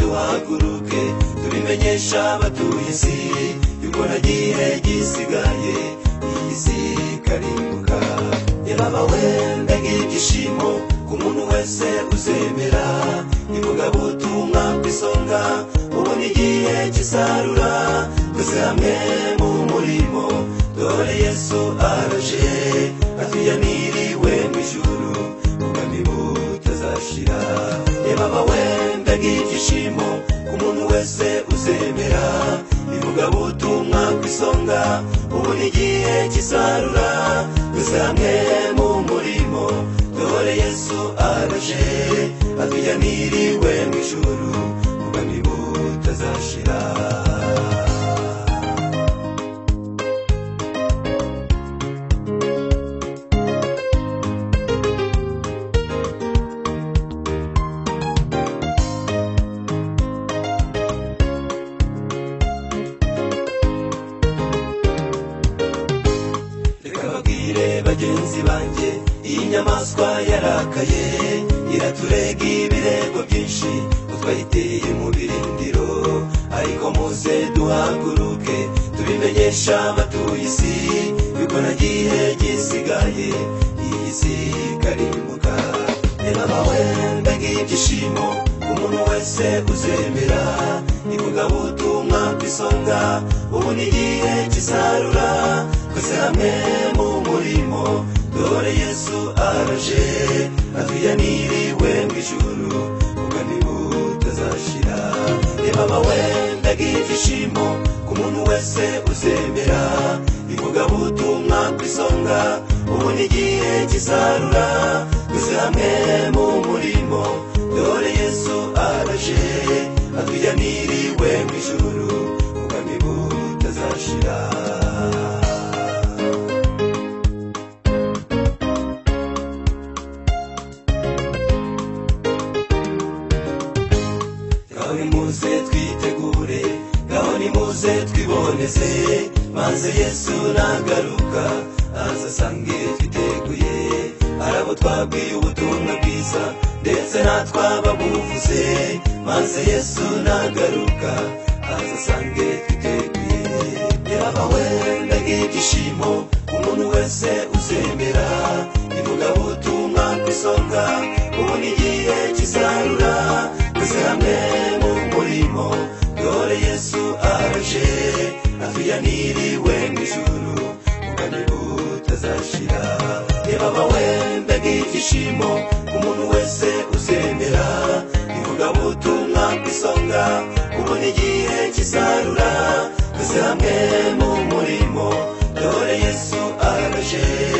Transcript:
duhaguruke tubimenyesha abatuye isi yuko na gihe gisigaye iyi si ikarimbuka yarabawe mbega ibyishimo ku muntu wese uzemera ivugabutumwa ku isonga ubu ni igihe cy'isarura twese hamwe mu murimo dore yesu araje atuyaniriwe mu ijuru ubwami butazashira reba bawe ndaga ibyishimo ku muntu wese uzemera ivugabutumwa ku isonga ubu ni igihe cy'isarura twese hamwe mu murimo dore yesu araje atuyaniriwe mu ijuru ubwami butazashira reka babwire bagenzi banjye iyi nyamaswa yarakaye iraturega ibirego byinshi ko twayiteye mu birindiro ariko muze duhaguruke tubimenyesha abatuye isi yuko na gihe gisigaye iyi si ikarimbuka reba bawe ndaga ibyishimo umuntu wese uzemera ivugabutumwa ku isonga ubu ni igihe cy'isarura twese hamwe mu murimo dore yesu araje atuyaniriwe mu ijuru ubwami butazashira reba bawe ndaga ibyishimo ku muntu wese uzemera ivugabutumwa ku isonga ubu ni igihe cy'isarura twese hamwe mu murimo dore yesu araje atuyaniriwe mu ijuru ubwami butazashira ngaho nimuze twitegure ngaho nimuze twiboneze maze yesu nagaruka aza asange twiteguye arabo twabwiye ubutumwa bwiza ndetse natwaba buvuze maze yesu nagaruka aza asange twiteguye yaba wenda nk'ibyishimo umuntu wese uzemera ivugabutumwa ku isonga ubu ni igihe cy'isarura twese hamwe mu murimo dore yesu araje atuyaniriwe mu ijuru ubwami butazashira reba bawe ndaga ibyishimo umuntu wese uzemera ivugabutumwa ku isonga ubu ni igihe cy'isarura twese hamwe mu murimo dore yesu araje